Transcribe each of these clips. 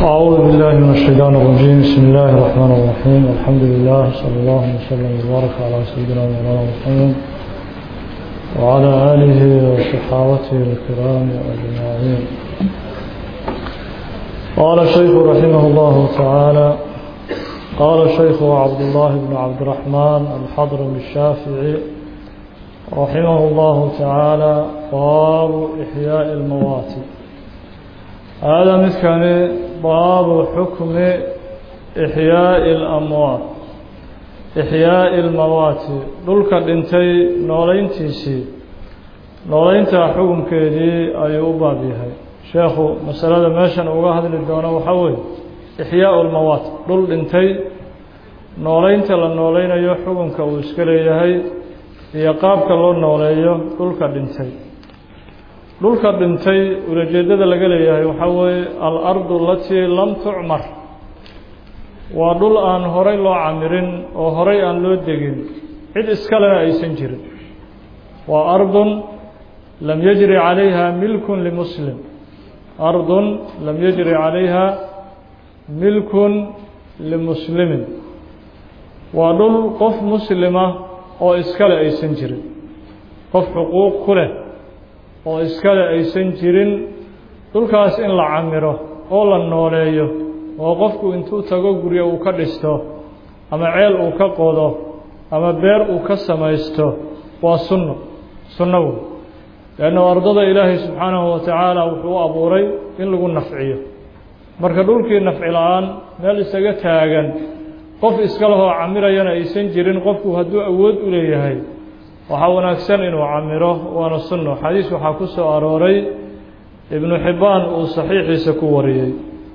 أعوذ بالله من الشيطان الرجيم بسم الله الرحمن الرحيم الحمد لله صلى الله وسلم وبارك على سيدنا مولانا محمد وعلى آله وصحابته الكرام أجمعين قال الشيخ رحمه الله تعالى قال الشيخ عبد الله بن عبد الرحمن الحضرمي الشافعي رحمه الله تعالى باب إحياء الموات هذا مثل باب حكم إحياء الأموات إحياء الموات دولك دنتي نولين تيسي نولين حكم كيدي أيوبا بها شيخ مسألة ماشان أغاهد للدونة وحوي إحياء الموات دول دنتي نولين تلا نولين أيو حكم كوسكلي يهي iyo qaabka loo nooleeyo dhulka dhintay dhulka dhintay ulajeedada laga leeyahay waxaa weeye al-ardu alatii lam tucmar waa dhul aan horay loo camirin oo horay aan loo degin cid iskalena aysan jirin waa ardun lam yajri calayha milkun limuslim ardun lam yajri calayha milkun limuslimin waa dhul qof muslima oo iskale aysan jirin qof xuquuq ku leh oo iskale aysan jirin dhulkaas in la camiro oo la nooleeyo oo qofku intuu tago guryo uu ka dhisto ama ceel uu ka qodo ama beer uu ka samaysto waa sunno sunno wey leanna ardada ilaahay subxaanahu wa tacaala wuxuu u abuuray in lagu nafciyo marka dhulkii nafci la-aan meel isaga taagan qof iska lehoo camirayana aysan jirin qofku hadduu awood u leeyahay waxaa wanaagsan inuu camiro waana sunno xadiis waxaa ku soo arooray ibnu xibbaan uu saxiixiisa ku wariyey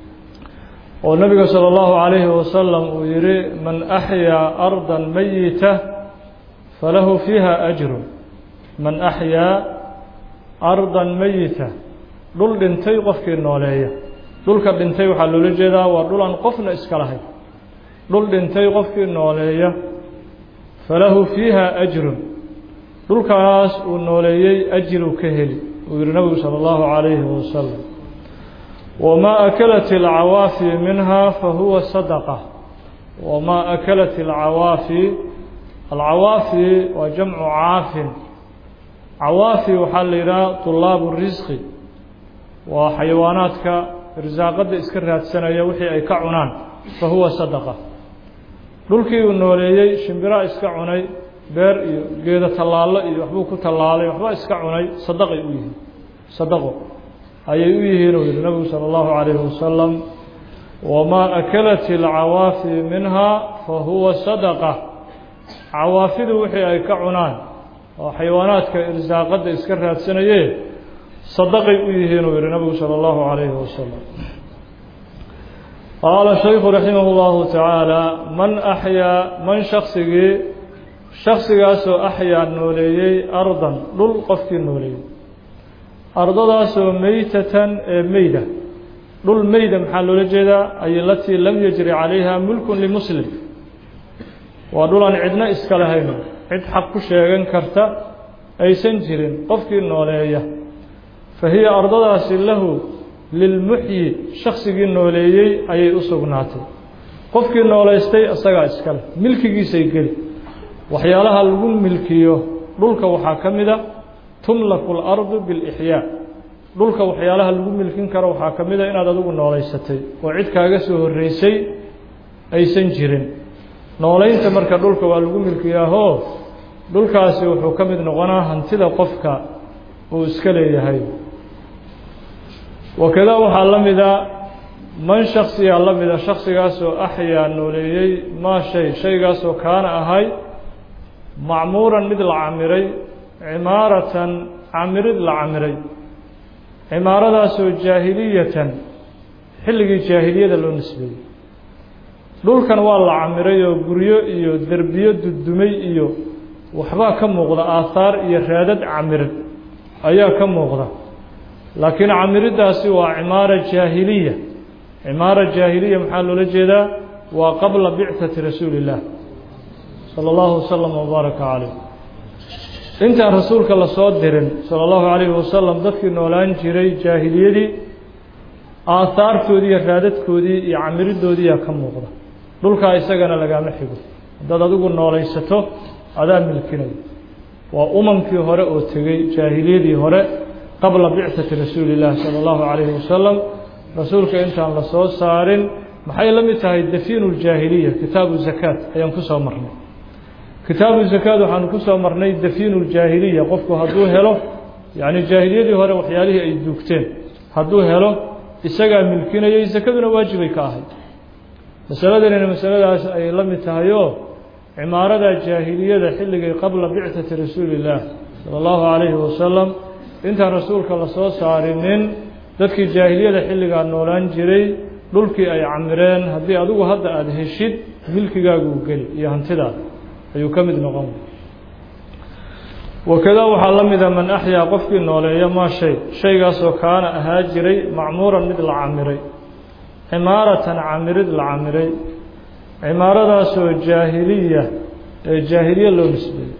oo nebiga sala allahu calayhi wasalam uu yihi man axyaa ardan mayita falahu fiiha ajrun man axyaa ardan mayita dhul dhintay qofkii nooleeya dhulka dhintay waxaa loola jeedaa waa dhul aan qofna iska lahayn dhul dhintay qofkii nooleeya falahu fiiha ajrun dhulkaas uu nooleeyey ajiruu ka heli uu yihi nabigu sala allahu calayhi wasalam wamaa akalat alcawaafi minha fahuwa sadaqa wamaa akalat alcawaafi alcawaafi waa jamcu caafin cawaafi waxaa la yidhaha tulaabu risqi waa xayawaanaadka irsaaqadda iska raadsanaya wixii ay ka cunaan fahuwa sadaqa dhulkii uu nooleeyey shimbiraa iska cunay beer iyo geedo tallaallo iyo waxbuu ku tallaalay waxba iska cunay sadaqay u yihiin sadaqo ayay u yihiin uu yihi nabigu sala allahu calayhi wasalam wamaa akalat alcawaafi minha fa huwa sadaqa cawaafidu wixii ay ka cunaan oo xayawaanaadka irsaaqadda iska raadsanaye sadaqay u yihiin uu yihi nabigu sala allahu calayhi wasalam qaala shaykhu raximah اllahu tacaala man axyaa man shaksigii shaksigaasoo axyaa nooleeyey ardan dhul qofkii nooleeyey ardadaasoo meytatan ee meyda dhul meyda maxaa loola jeedaa ay alatii lam yajri calayha mulkun limuslim waa dhul aan cidna iska lahayn cid xaq ku sheegan karta aysan jirin qofkii nooleeya fa hiya ardadaasi lahu lilmuxyi shaksigii nooleeyey ayay u sugnaatay qofkii nooleystay isagaa iskale milkigiisay geli waxyaalaha lagu milkiyo dhulka waxaa ka mid a tumlaku اlardu biاlixyaa dhulka waxyaalaha lagu milkin karo waxaa ka mid a inaad adigu nooleysatay oo cid kaaga soo horreysay aysan jirin nooleynta marka dhulka waa lagu milkiyaahoo dhulkaasi wuxuu ka mid noqonaa hantida qofka uu iska leeyahay wakada waxaa la mida man shaksiyaa la mida shaksigaasoo axyaa nooleeyey maa shay shaygaasoo kaana ahay macmuuran mid la camiray cimaaratan camirid la camiray cimaaradaasoo jaahiliyatan xilligii jaahiliyada loo nisbeeyey dhulkan waa la camiray oo guryo iyo derbiyo dudumay iyo waxbaa ka muuqda aahaar iyo raadad camirid ayaa ka muuqda laakiin camiriddaasi waa cimaara jaahiliya cimaara jaahiliya maxaa loola jeedaa waa qabla bicati rasuuli illaah sala allahu wasalam wabaaraka caleyh intaan rasuulka lasoo dirin sala allahu calayhi wasalam dadkii noolaan jiray jaahiliyadii aahaartoodii iyo raadadkoodii iyo camiridoodiiyaa ka muuqda dhulkaa isagana lagaama xigo haddaad adigu noolaysato adaa milkinaya waa umamkii hore oo tegey jaahiliyadii hore qabla bicati rasuuli illaahi sala allahu calayhi wasalam rasuulka intaan la soo saarin maxay la mid tahay dafiinu ljaahiliya kitaabu zakaat ayaan ku soo marnay kitaabu zakaat waxaanu ku soo marnay dafiinu ljaahiliya qofku hadduu helo yacni jaahiliyadii hore waxyaalihii ay duugteen hadduu helo isagaa milkinayay sakaduna waajibay ka ahayd masaladanina masaladaas ay la mid tahay oo cimaarada jaahiliyada xilligay qabla bicati rasuuli illaah sala allahu calayhi wasalam intaan rasuulka la soo saarinin dadkii jaahiliyada xilligaa noolaan jiray dhulkii ay camireen haddii adigu hadda aada heshid milkigaaguu geli iyo hantidaada ayuu ka mid noqon wakadaa waxaa la mida man axyaa qofkii nooleeya maa shay shaygaasoo kaana ahaa jiray macmuuran mid la camiray cimaaratan camirid la camiray cimaaradaasoo jaahiliya ee jaahiliya loo nisbeeyey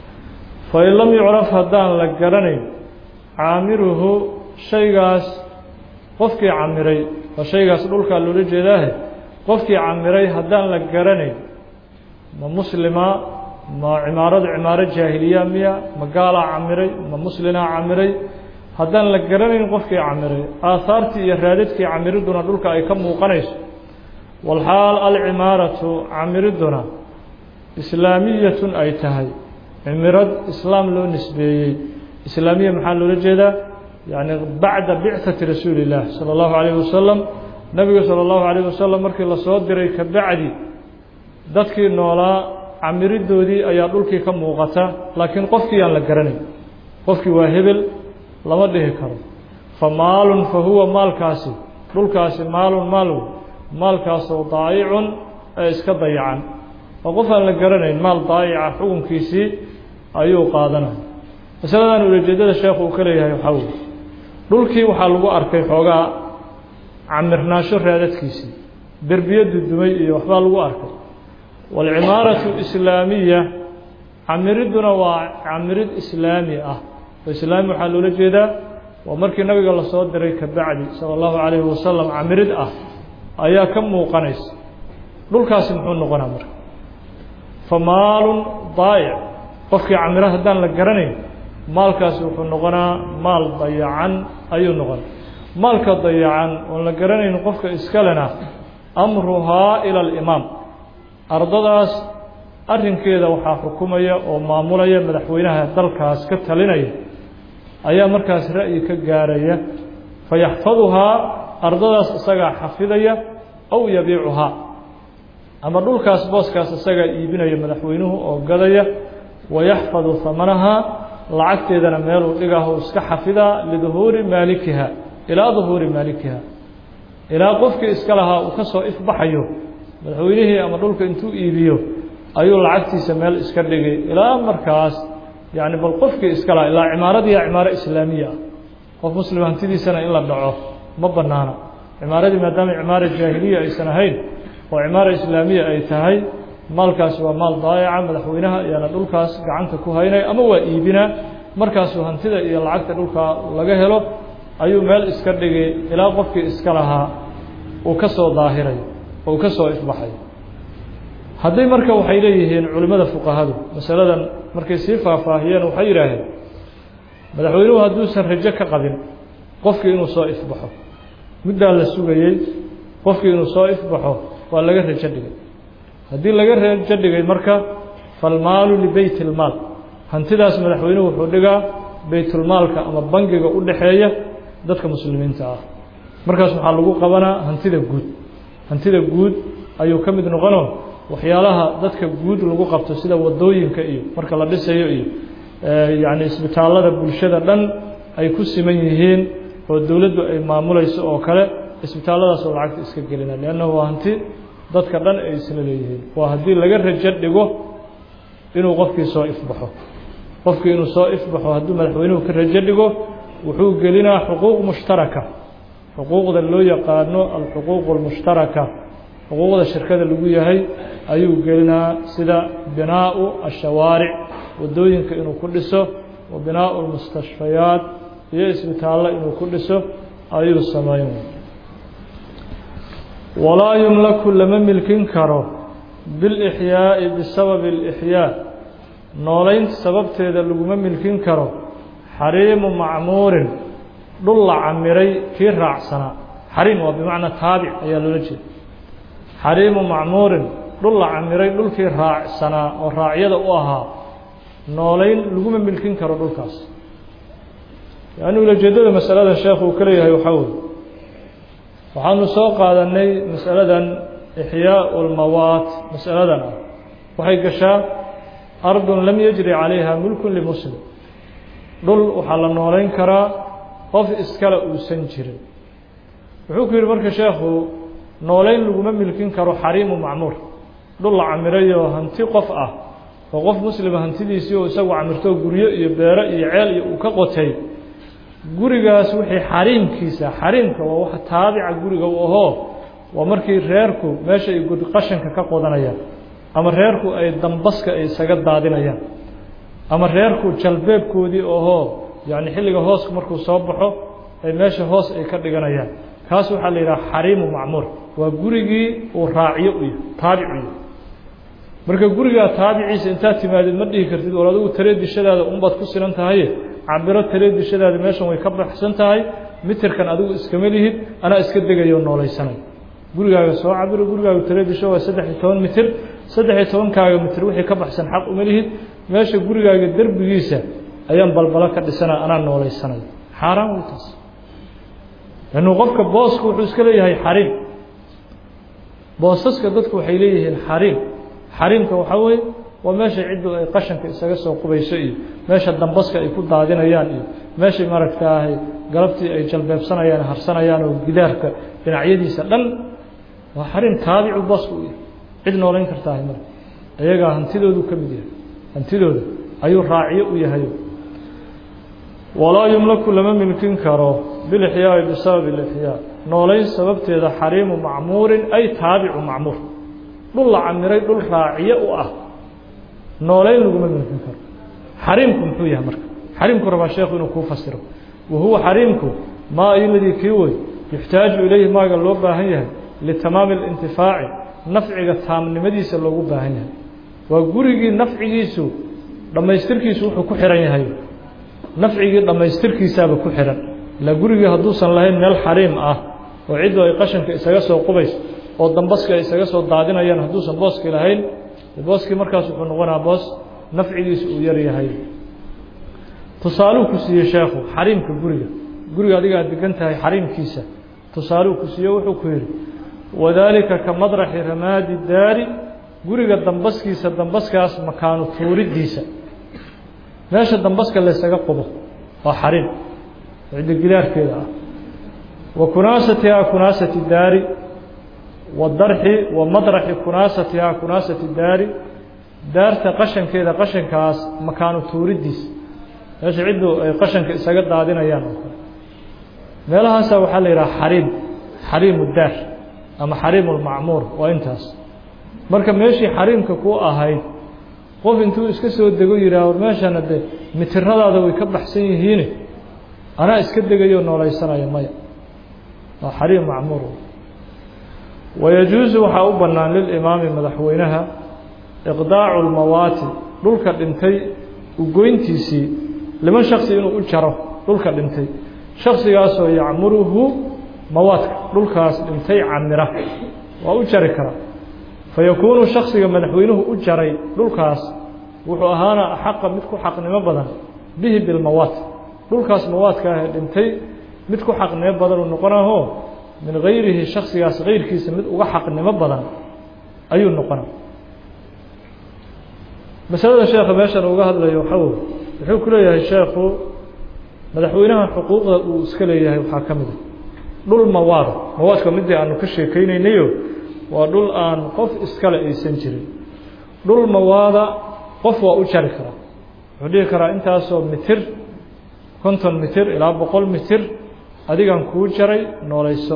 fain lam yucraf haddaan la garanayn caamiruhu shaygaas qofkii camiray waa shaygaas dhulkaa loola jeedaahe qofkii camiray haddaan la garanayn ma muslima ma cimaaradu cimaaro jaahiliya miya ma gaalaa camiray ma muslinaa camiray haddaan la garanayn qofkii camiray aahaartii iyo raadadkii camiriduna dhulka ay ka muuqanayso walxaal alcimaaratu camiriduna islaamiyatun ay tahay cimirad islaam loo nisbeeyey islaamiya maxaa loola jeedaa yacni bacda bicati rasuuli illah sala allahu calayhi wasalam nebiga sala allahu calayhi wasalam markii lasoo diray ka bacdi dadkii noolaa camiridoodii ayaa dhulkii ka muuqata laakiin qofkii aan la garanayn qofkii waa hebel lama dhihi karo fa maalun fa huwa maalkaasi dhulkaasi maalun maalw maalkaasoo daayicun ee iska dayacan oo qof aan la garanayn maal daayica xukunkiisii ayuu qaadanaya masaladan ulajeedada sheekhu uu ka leeyahay waxaa weye dhulkii waxaa lagu arkay xoogaa camirnaasho raadadkiisii derbiyo dudumay iyo waxbaa lagu arkay waalcimaaratu islaamiya camiriduna waa camirid islaami ah oo islaami waxaa loola jeedaa waa markii nabiga lasoo diray ka bacdi sala allahu calayhi wasalam camirid ah ayaa ka muuqanaysa dhulkaasi muxuu noqonaa marka fa maalun daayic qofkii camiro haddaan la garanayn maalkaasi wuxuu noqonaa maal dayacan ayuu noqona maalka dayacan oon la garanayn qofka iskalena amruhaa ila alimaam ardadaas arrinkeeda waxaa xukumaya oo maamulaya madaxweynaha dalkaas ka talinaya ayaa markaas ra'yi ka gaaraya fayaxfaduhaa ardadaas isagaa xafidaya aw yabiicuhaa ama dhulkaas booskaas isagaa iibinaya madaxweynuhu oo gadaya wayaxfadu hamanahaa lacagteedana meeluu dhigaho iska xafidaa liduhuuri maalikiha ilaa duhuuri maalikiha ilaa qofkii iska lahaa uu ka soo ifbaxayo madaxweynihii ama dhulka intuu iibiyo ayuu lacagtiisa meel iska dhigay ilaa markaas yacni bal qofkii iska lahaa ilaa cimaaradiiya cimaaro islaamiya ah qof muslim hantidiisana in la dhaco ma bannaana cimaaradii maadaama cimaara jaahiliya aysan ahayn oo cimaara islaamiya ay tahay maalkaasi waa maal daayaca madaxweynaha ayaana dhulkaas gacanta ku haynaya ama waa iibinaa markaasuu hantida iyo lacagta dhulkaa laga helo ayuu meel iska dhigay ilaa qofkii iska lahaa uu ka soo daahirayo oo uu ka soo ifbaxayo hadday marka waxay leeyihiin culimmada fuqahadu masaladan markay sii faahfaahiyeen waxay yidhaaheen madaxweynuhu hadduusan rajo ka qabin qofkii inuu soo ifbaxo muddaa la sugayey qofkii inuu soo ifbaxo waa laga rajo dhigay haddii laga rajo dhigay marka falmaalu libeyt ilmaal hantidaas madaxweynuhu wuxuu dhigaa beytulmaalka ama bangiga u dhexeeya dadka muslimiinta ah markaas waxaa lagu qabanaa hantida guud hantida guud ayuu ka mid noqonoo waxyaalaha dadka guud lagu qabto sida wadooyinka iyo marka la dhisayo iyo yacni isbitaallada bulshada dhan ay ku siman yihiin oo dowladdu ay maamulayso oo kale isbitaalladaasoo lacagta iska gelina leannahu waa hanti dadka dhan ay isla leeyihiin waa haddii laga rajo dhigo inuu qofkii soo ifbaxo qofkii inuu soo ifbaxo hadduu madaxweynuhu ka rajo dhigo wuxuu gelinaa xuquuq mushtaraka xuquuqda loo yaqaano alxuquuq almushtaraka xuquuqda shirkada lagu yahay ayuu gelinaa sida binaau ashawaaric wadooyinka inuu ku dhiso wa binaau lmustashfayaat iyo isbitaallo inuu ku dhiso ayuu samayn walaa yumlaku lama milkin karo bilixyaa'i bisababi alixyaa noolaynta sababteeda laguma milkin karo xariimu macmuurin dhul la camiray kii raacsanaa xariim waa bimacnaa taabic ayaa loola jeeda xariimu macmuurin dhul la camiray dhulkii raacsanaa oo raacyada u ahaa noolayn laguma milkin karo dhulkaas yani ulajeedada masaladan sheekhu uu ka leeyahay waxaa weye waxaanu soo qaadanay masaladan ixyaau lmawaat masaladan ah waxay gashaa ardun lam yajri calayha mulkun limuslim dhul waxaa la noolayn karaa qof iskale uusan jirin wuxuu ku yidhi marka sheekhu noolayn laguma milkin karo xariimu macmuur dhul la camirayoo hanti qof ah oo qof muslima hantidiisii oo isagu camirto guryo iyo beero iyo ceel iyo uu ka qotay gurigaas wixii xariimkiisa xariimka waa wax taabica guriga u ahoo waa markii reerku meesha ay qashanka ka qodanayaan ama reerku ay dambaska ay isaga daadinayaan ama reerku jalbeebkoodii ahoo yacni xilliga hoosku markuu soo baxo ay meesha hoos ay ka dhiganayaan kaas waxaa la yidhaha xariimu macmuur waa gurigii uu raaciyo u yahay taabic u yahay marka gurigaa taabiciisa intaad timaadid ma dhihi kartid war adigu taree dishadaada unbaad ku sinan tahaye cabiro taree dishadaada meeshan way ka baxsan tahay mitirkan adigu iskama lihid anaa iska degayo noolaysanay gurigaaga soo cabiro gurigaaga taree disho waa saddex iyo toban mitir saddex iyo tobankaaga mitir wixii ka baxsan xaq uma lihid meesha gurigaaga derbigiisa ayaan balbalo ka dhisana anaa noolaysanay xaaraan wey taas lannu qofka boosku wuxuu iska leeyahay xariim boosaska dadku waxay leeyihiin xariim xariimka waxaa weeye waa meesha ciddu ay qashanka isaga soo qubayso iyo meesha dambaska ay ku daadinayaan iyo meeshay maaragtaahay galabtii ay jalbeebsanayaan harsanayaan oo gidaarka dhinacyadiisa dhan waa xariim taabicu boosku u yahay cid noolayn kartaahay mara iyagaa hantidoodu ka mid yahay hantidooda ayuu raaciyo u yahay walaa yumlaku lama milkin karo bilixyaai bisababi ilixyaa noolayn sababteeda xariimu macmuurin ay taabicu macmuur dhul la camiray dhul raaciyo u ah noolayn laguma milkin karo xariimku muxuu yahay marka xariimku rabaa sheekhu inuu kuu fasiro wa huwa xariimku maa iladii kii wey yuxtaaju ilayhi maaga loo baahan yahay litamaami اlintifaaci nafciga taamnimadiisa loogu baahan yahay waa gurigii nafcigiisu dhammaystirkiisu wuxuu ku xihan yahay nafcigii dhammaystirkiisaaba ku xihan ilaa gurigii hadduusan lahayn meel xariim ah oo ciddu ay qashanka isaga soo qubayso oo dambaska ay isaga soo daadinayaan hadduusan booskii lahayn booskii markaas wuxuu noqonaa boos nafcigiisu uu yar yahay tusaaluu ku siiyey sheekhu xariimka guriga guriga adiga aad degan tahay xariimkiisa tusaaluu ku siiye wuxuu ku yidhi wadaalika ka madraxi ramaadi daari guriga dambaskiisa dambaskaas makaanu tuuriddiisa meesha dambaska laysaga qubo waa xariim cidda gidaarkeeda ah wa kunaasatihaa kunaasati daari wa darxi wa madraxi kunaasatihaa kunaasati daari daarta qashankeeda qashankaas makaanu tuuriddiisa meesha ciddu ay qashanka isaga daadinayaan oo kale meelahaasaa waxaa la yidhaha xariim xariimu daar ama xariimu lmacmuur waa intaas marka meeshii xariimka ku ahayd qof intuu iska soo dego yidhaah war meeshana de mitiradaada way ka baxsan yihiine anaa iska degayo noolaysanaya maya waa xariim macmuur wayajuusu waxaa u bannaan lilimaami madaxweynaha iqdaacu lmawaati dhulka dhintay ugoyntiisii liman shaksi inuu u jaro dhulka dhintay shaksigaasoo yacmuruhu mawaadka dhulkaas dhintay camira waa u jari karaa fayakuunu shaksiga madaxweynuhu u jaray dhulkaas wuxuu ahaana xaqa mid ku xaqnimo badan bihi bilmawaat dhulkaas mawaadka ah ee dhintay mid ku xaqnimo badan uu noqonaho min gayrihi shaksigaas kayrkiisa mid uga xaqnimo badan ayuu noqona masalada sheekha meeshan uga hadlayo waxaa wey wuxuu ku leeyahay sheekhu madaxweynaha xuquuqda uu iska leeyahay waxaa ka mid a dhul mawaada mawaadka midii aanu ka sheekeynaynayo waa dhul aan qof iskale aysan jirin dhul mawaada qof waa u jari karaa wuxuu dhihi karaa intaasoo mitir konton mitir ilaa boqol mitir adigan kuu jaray noolayso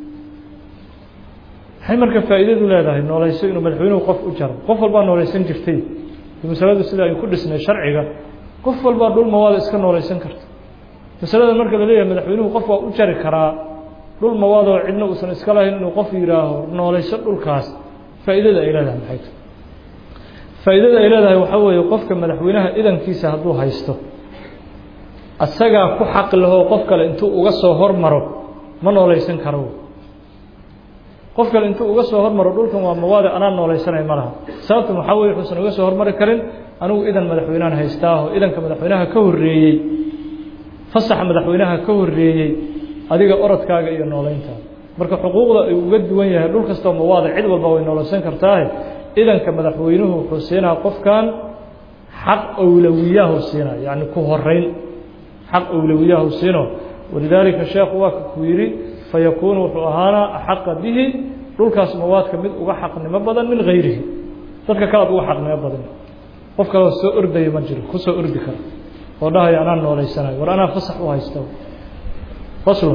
maxay marka faa'iidadu leedahay noolayso inuu madaxweynuhu qof u jaro qof walbaa noolaysan jirtay masaladu sida ay ku dhisnay sharciga qof walbaa dhul mawaada iska noolaysan karta masalada marka la leeyahay madaxweynuhu qof waa u jari karaa dhul mawaadoo cidna uusan iska lahayn inuu qof yihaaho noolayso dhulkaas faa'iidada ay leedahay maxay tahay faa'iidada ay leedahay waxaa weeye qofka madaxweynaha idankiisa hadduu haysto asagaa ku xaq lahoo qof kale intuu uga soo hormaro ma noolaysan karo qof kale intuu uga soo hormaro dhulkan waa mawaade anaa noolaysanay ma laha sababta waxaa weye wuxuusan uga soo hormari karin anigu idan madaxweynahan haystaaho idanka madaxweynaha ka horreeyey fasaxa madaxweynaha ka horreeyey adiga orodkaaga iyo nooleyntaada marka xuquuqda ay uga duwan yahay dhul kastoo mawaada cid walba way noolaysan kartaahe idanka madaxweynuhu wuxuu siinaa qofkan xaq awlawiyahu siina yacni ku horeyn xaq awlawiyahu siino walidaalika sheekhu waa ku yidhi fayakuunu wuxuu ahaanaa axaqa bihi dhulkaas mawaadka mid uga xaqnimo badan min hayrihi dadka kalead uga xaqnimo badan qof kaleo soo ordaya ma jiro kusoo ordi kara oo dhahaya anaa nooleysanayo war anaa fasax u haysta faslu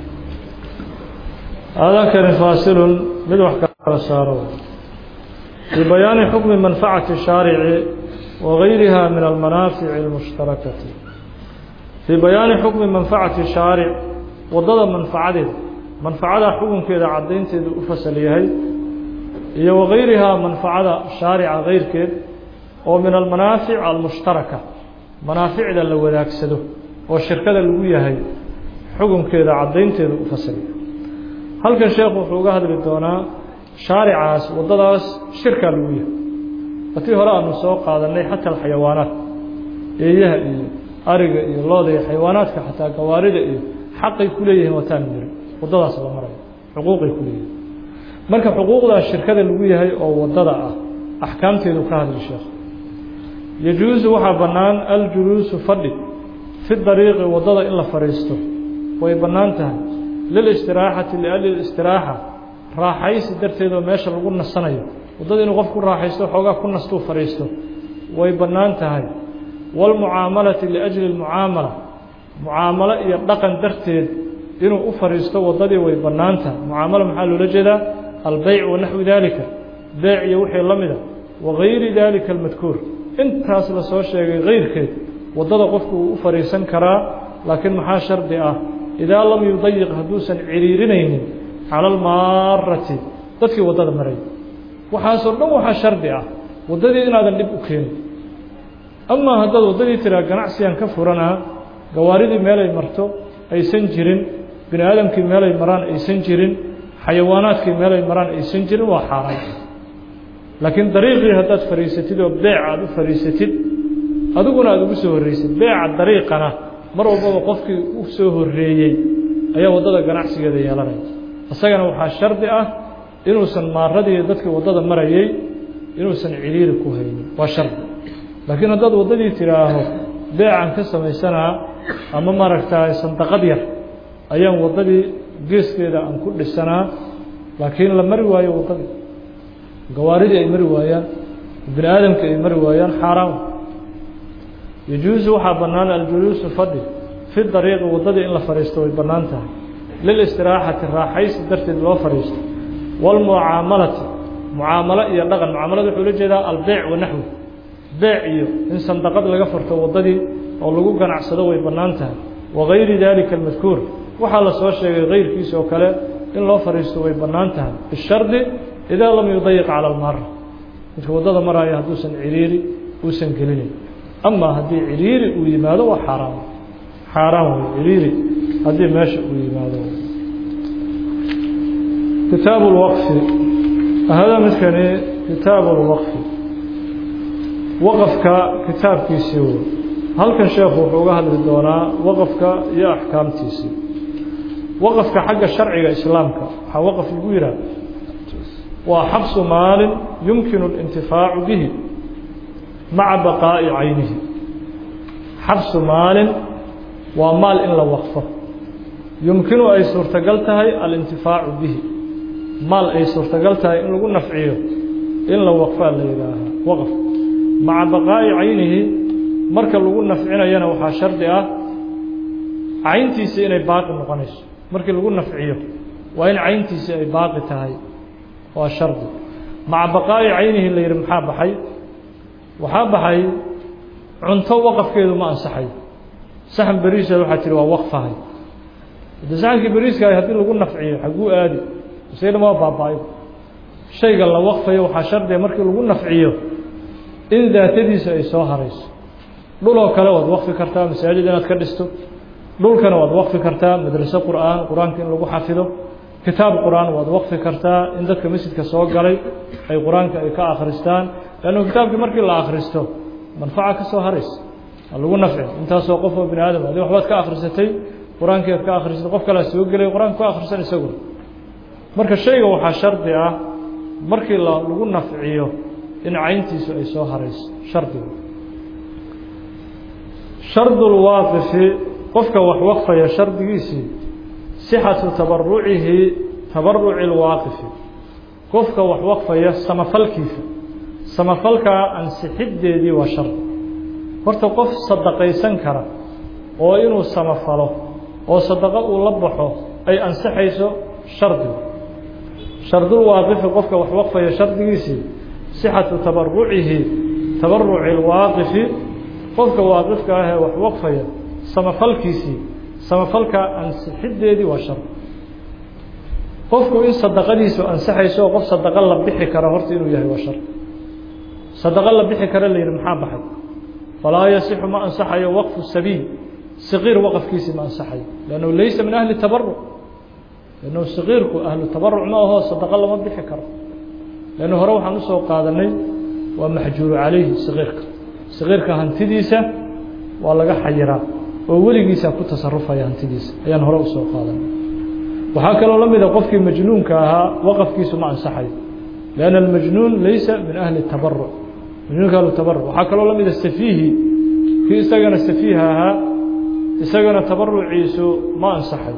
aadankani faasilun mid wax kala saaro fii bayaani xukmi manfacati shaarici wa gayriha min almanaafici اlmushtarakati fii bayaani xukmi manfacati shaaric waddada manfacadeeda manfacada xukunkeeda caddaynteedu u fasal yahay iyo wagayrihaa manfacada shaarica keyrkeed oo min almanaafic almushtaraka manaaficda la wadaagsado oo shirkada lagu yahay xukunkeeda caddaynteedu u fasal yahay halkan sheekhu wuxuu uga hadli doonaa shaaricaas waddadaas shirkaa lagu yahay watii hore aanu soo qaadanay xata alxayawaanaat eeyaha iyo ariga iyo looda iyo xayawaanaadka xataa gawaarida iyo xaqay ku leeyihiin wataan jiri waddadaas la marayo xuquuqay ku leeyihiin marka xuquuqdaas shirkada lagu yahay oo waddada ah axkaamteedu ka hadli sheekh yajuusu waxaa bannaan aljuluusu fadhi fi dariiqi waddada in la fadhiisto way bannaan tahay lilistiraaxati liajli istiraaxa raaxaysi darteedoo meesha lagu nasanayo waddada inuu qof ku raaxaysto xoogaa ku nastuu fadhiisto way bannaan tahay waalmucaamalati liajli lmucaamala mucaamalo iyo dhaqan darteed inuu u fadhiisto waddadii way bannaan tahay mucaamalo maxaa loola jeedaa albeyc wa naxwi daalika beyc iyo wixii la mida wagayri daalika almadkuur intaas la soo sheegay kayrkeed waddada qofku uu u fadhiisan karaa laakiin maxaa shardi ah idaa lam yudayiq hadduusan ciriirinaynin cala almaarati dadkii waddada maray waxaasoo dhan waxaa shardi ah waddadii inaadan dhib u keenin amaa haddaad waddadii tiraa ganacsigan ka furanaa gawaaridii meelay marto aysan jirin bini aadamkii meelay maraan aysan jirin xayawaanaadkii meelay maraan aysan jirin waa xaaraan laakiin dariiqii haddaad fadhiisatid oo beec aada u fadhiisatid adiguna aada ugu soo horreysid beeca dariiqana mar walbaba qofkii u soo horreeyey ayaa waddada ganacsigeeda yeelanaya isagana waxaa shardi ah inuusan maaradii dadkii waddada marayay inuusan ciriiri ku haynin waa shardi laakiin haddaad waddadii tidhaaho beecan ka samaysanaa ama maaragtaa sandaqad yar ayaan waddadii geeskeeda aan ku dhisanaa laakiin la mari waayo waddadii gawaaridii ay mari waayaan bini aadamkii ay mari waayaan xaaraan yajuusu waxaa bannaan aljuluusu fadhi fi dariiqi waddadii in la fadhiisto way bannaan tahay lilistiraaxati raaxaysi darteed loo fadhiisto waalmucaamalati mucaamalo iyo dhaqan mucaamalada wuxuu la jeedaa albeyc wa naxwi beec iyo in sandaqad laga furto waddadii oo lagu ganacsado way bannaan tahay wagayri daalika almadkuur waxaa la soo sheegay kayrkiisa oo kale in loo fadhiisto way bannaan tahay bishardi idaa lam yudayiq cala almaara midka waddada maraayo hadduusan ciriiri uusan gelinayn amaa haddii ciriiri uu yimaado waa xaaraan xaaraan wey ciriiri haddii meesha uu yimaado kitaabu lwaqfi hada midkani kitaabu lwaqfi waqafka kitaabkiisii wey halkan sheekhu wuxuu uga hadli doonaa waqafka iyo axkaamtiisii waqafka xagga sharciga islaamka waxaa waqaf lagu yidhaha waa xabsu maalin yumkinu اlintifaacu bihi maca baqaa'i caynihi xabsu maalin waa maal in la waqfo yumkinu ay suurtagal tahay alintifaacu bihi maal ay suurtagal tahay in lagu nafciyo in la waqfaa la yidhaahaa waqf maca baqaa'i caynihi marka lagu nafcinayana waxaa shardi ah cayntiisii inay baaqi noqonayso markii lagu nafciyo waa in cayntiisii ay baaqi tahay waa shardi maca baqaa'i caynihi la yidhi maxaa baxay waxaa baxay cunto waqafkeedu ma ansaxayo saxan beriisa waxaa tihi waa waqfahay de saxankii beriiska haddii lagu nafciyo xaguu aadi isaga dhan waa baaba-ay shayga la waqfayo waxaa shardiga markii lagu nafciyo in daatadiisa ay soo harayso dhuloo kale waad waqfi kartaa masaajid inaad ka dhisto dhulkana waad waqfi kartaa madraso qur-aan qur-aanka in lagu xafido kitaab qur-aan waad waqfi kartaa in dadka masjidka soo galay ay qur-aanka ay ka akhristaan leannu kitaabkii markii la akhristo manfaca ka soo haraysa waa lagu nafci intaasoo qof oo bini aadam adi waxbaad ka akhrisatay qur-aankii aad ka akhrisatay qof kalea soo gelay qur-aanka ku akhrisan isaguna marka shayga waxaa shardi ah markii la lagu nafciyo in cayntiisu ay soo harayso shardigu shardulwaaqifi qofka wax waqfaya shardigiisii sixatu tabarucihi tabaruci lwaaqifi qofka wax waqfaya samafalkiisa samafalkaa ansixiddeedii waa shardi horta qof sadaqaysan kara oo inuu samafalo oo sadaqo uu la baxo ay ansixayso shardigu shardulwaaqifi qofka wax waqfaya shardigiisii sixatu tabarucihi tabaruci lwaaqifi qofka waaqifka ah ee wax waqfaya samafalkiisii samafalkaa ansixiddeedii waa shar qofku in sadaqadiisu ansaxayso oo qof sadaqo la bixi kara horta inuu yahay waa shar sadaqo la bixi kara la yidhi maxaa baxay falaa yasixu ma ansaxayo waqfu sabiil saqiir waqafkiisii ma ansaxayo lannahu laysa min ahli tabaruc lannahu saqiirku ahlu tabaruc ma aho sadaqo lama bixi karo lannu hore waxaan usoo qaadanay waa maxjuuru calayhi saqiirka saqiirka hantidiisa waa laga xayiraa oo weligiisa ku tasarufaya hantidiisa ayaan hore usoo qaadanay waxaa kaloo la mida qofkii majnuunka ahaa waqafkiisu ma ansaxayo lianna almajnuun laysa min ahli tabaruc majnuunka ahlu tabaruc waxaa kaloo la mida safiihi kii isagana safiiha ahaa isagana tabaruciisu ma ansaxayo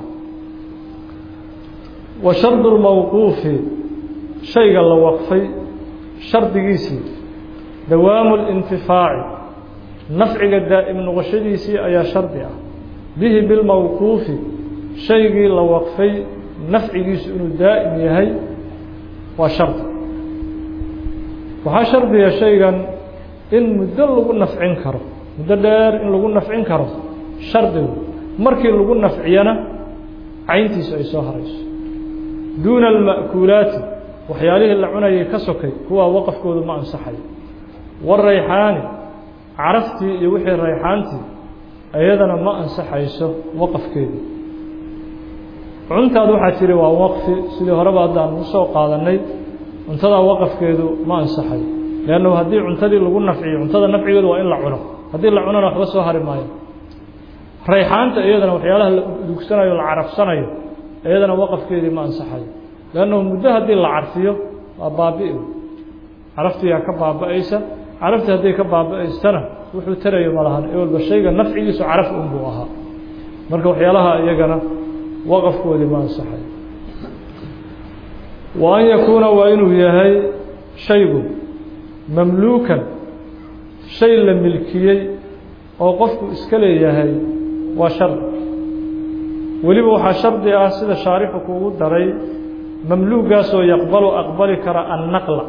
wa shardu lmawquufi shayga la waqfay shardigiisii dawaamu اlintifaaci nafciga daa'im noqoshadiisii ayaa shardi ah bihi bilmawquufi shaygii la waqfay nafcigiisu inuu daa'im yahay waa shardi waxaa shardiga shaygan in muddo lagu nafcin karo muddo dheer in lagu nafcin karo shardigu markii lagu nafciyana cayntiisu ay soo harayso duuna alma'kuulaati waxyaalihii la cunayay ka sokay kuwaa waqafkoodu ma ansaxayo warayxaani caraftii iyo wixii rayxaantii iyadana ma ansaxayso waqafkeedii cuntaad waxaa tiri waa waqfi sidii horeba haddaan usoo qaadanay cuntadaa waqafkeedu ma ansaxayo leannahu haddii cuntadii lagu nafciyo cuntada nafcigeedu waa in la cuno haddii la cunona waxba soo hari maayo rayxaanta iyadana waxyaalaha la dugsanayo la carafsanayo iyadana waqafkeedii ma ansaxayo leannahu muddo haddii la carfiyo waa baabi' caraftiyaa ka baaba-aysa caraftii hadday ka baaba-aystana wuxuu tarayo malahan ee walba shayga nafcigiisu caraf unbuu ahaa marka waxyaalaha iyagana waqafkoodii ma ansaxayo wa an yakuuna waa inuu yahay shaygu mamluukan shay la milkiyey oo qofku iska leeyahay waa shardi weliba waxaa shardi ah sida shaarixu kuugu daray mamluugaasoo yaqbalu aqbali kara annaqla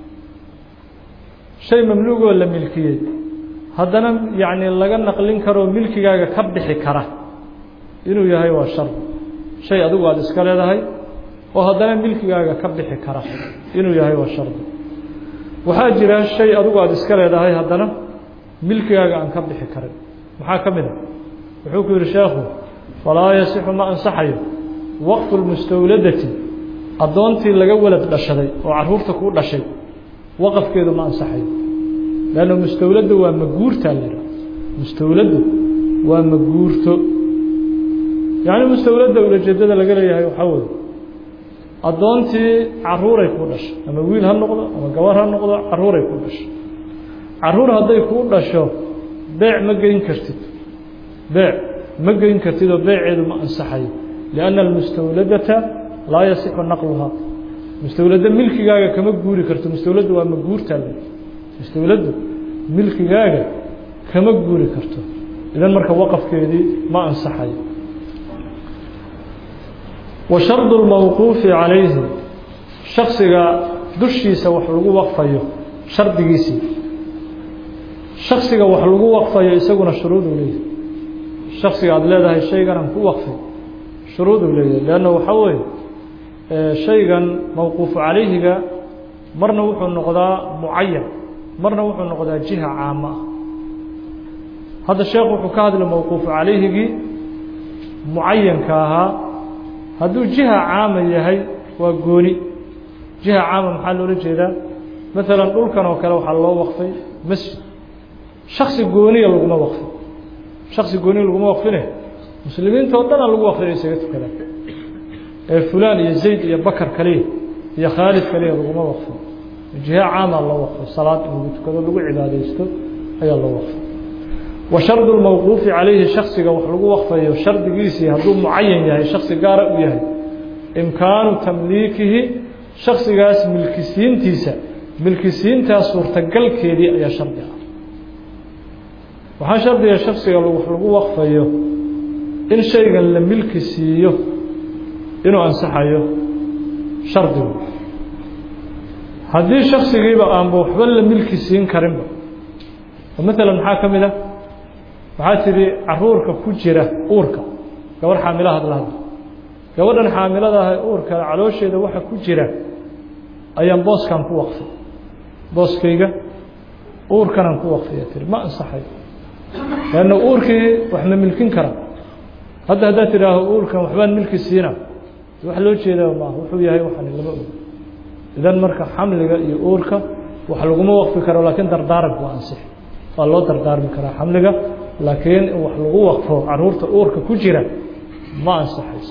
shay mamluugoo la milkiyey haddana yacni laga naqlin karoo milkigaaga ka bixi kara inuu yahay waa shardi shay adigu aada iska leedahay oo haddana milkigaaga ka bixi kara inuu yahay waa shardi waxaa jira shay adigu aada iska leedahay haddana milkigaaga aan ka bixi karin maxaa ka mid a wuxuu ku yidhi sheekhu falaa yasixu ma ansaxayo waqfu lmustawladati addoontii laga walad dhashaday oo carruurta kuu dhashay waqafkeedu ma ansaxayo leanna mustawladda waa maguurtaa la yidhaha mustawladdu waa maguurto yacni mustawladda ulajeedada laga leeyahay waxaa weye addoontii carruuray kuu dhashay ama wiil ha noqdo ama gabar ha noqdo carruuray kuu dhashay carruur hadday kuu dhasho beec ma geyn kartid beec ma geyn kartid oo beeceedu ma ansaxayo lianna almustawladata laa yasixu naqluhaa mustawladdo milkigaaga kama guuri karto mustawladdu waa maguurtaa le mustawladdu milkigaaga kama guuri karto idan marka waqafkeedii ma ansaxayo wa shardu lmawquufi calayhi shaksiga dushiisa wax lagu waqfayo shardigiisii shaksiga wax lagu waqfayo isaguna shuruuduu leeyahy shaksiga aada leedahay shayganaan ku waqfay shuruuduu leeyahay leanna waxaa weeye shaygan mawquufu calayhiga marna wuxuu noqdaa mucayan marna wuxuu noqdaa jiha caama ah hadda sheekh wuxuu ka hadlay mawquufu calayhigii mucayanka ahaa hadduu jiha caama yahay waa gooni jiha caama maxaa loola jeedaa maalan dhulkan oo kale waxaa loo waqfay masjid shaksi gooniya laguma waqfin shaksi gooniya laguma waqfine muslimiinta oo dhanaa lagu waqfina isaga tukadaan ee fulaan iyo zayd iyo bakar kaliya iyo khaalid kaliya laguma waqfin jiha caama loo waqfo salaad in lagu tukado lagu cibaadaysto ayaa loo waqfay wa shardu lmawquufi calayhi shaksiga wax lagu waqfayo shardigiisii hadduu mucayan yahay shaksi gaara u yahay imkaanu tamliikihi shaksigaas milkisiintiisa milkisiintaas suurtagalkeedii ayaa shardi ah waxaa shardiga shaksiga wax lagu waqfayo in shaygan la milki siiyo inuu ansaxayo shardigu haddii shaksigiiba aanba waxba la milki siin karinba oo maalan maxaa ka mid ah waxaa tidhi caruurka ku jira uurka gabadh xaamilahad la hadla gabadhan xaamilada ah uurka caloosheeda waxa ku jira ayaan booskan ku waqfay booskayga uurkanaan ku waqfiya tiri ma ansaxay leanna uurkii wax ma milkin kara hadda haddaad tidhaaho uurkan waxbaan milki siina wax loo jeedaa maaha wuxuu yahay waxani lama og idan marka xamliga iyo uurka wax laguma waqfi karo laakiin dardaaranku waa ansix waa loo dardaarmi karaa xamliga laakiin in wax lagu waqfo caruurta uurka ku jira ma ansaxayso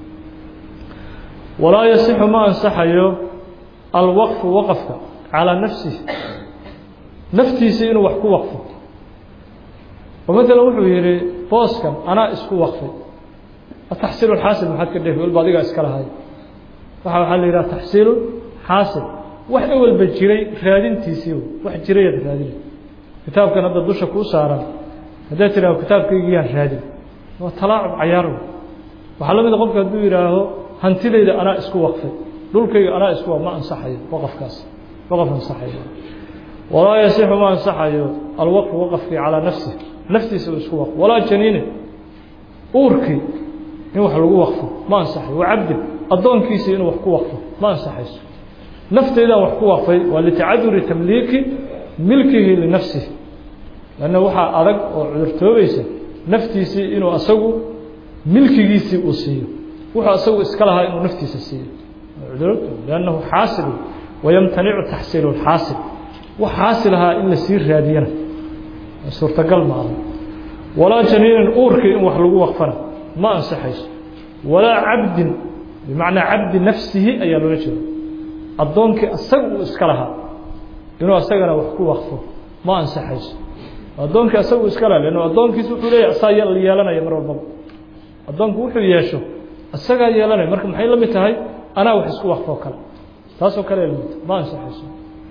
walaa yasixu ma ansaxayo alwaqfu waqafka calaa nafsihi naftiisa inuu wax ku waqfo oo maalan wuxuu yihi booskan anaa isku waqfay ataxsiilu xaasil maxaad ka dheefi walba adigaa iska lahay waxa waxaa la yidhaha taxsiilu xaasil wax ewelba jiray raadintiisii wax jirayaad raadina kitaabkan hadda dusha kuu saaran haddaad tidhaaho kitaabkaygiyaan raadin waa talaacub cayaar waxaa la mida qofka hadduu yidhaaho hantidayda anaa isku waqfay dhulkayga anaa isku ma ansaxayo waqafkaas waqaf ansaxayo walaa yasixu ma ansaxayo alwaqfu waqafkii calaa nafsih naftiisa uu isku waqfo walaa janiine uurkii in wax lagu waqfo ma ansaxayo wa cabdin addoonkiisii inuu wax ku waqfo ma ansaxayso nafteydaan wax ku waqfay waa litacaduri tamliiki milkihi linafsihi lanna waxaa adag oo cudurtoobaysa naftiisii inuu asagu milkigiisii uu siiyo wuxuu asagu iska lahaa inuu naftiisa siiyo lannahu xaasil wayamtanicu taxsiilu lxaasil wax xaasil ahaa in la sii raadiyana suurtagal ma aha walaa janiinin uurkii in wax lagu waqfana ma ansaxayso walaa cabdin bimacnaa cabdi nafsihi ayaa loola jeeda addoonkii asaga uu iska lahaa inuu asagana wax ku waqfo ma ansaxayso addoonkii asagu iska laha lannu addoonkiisa wuxuu leeyahy asaa yeelanaya mar walbaba addoonku wuxuu yeesho isagaa yeelanaya marka maxay la mid tahay anaa wax isku waqfoo kale taasoo kale lamid ma ansaxayso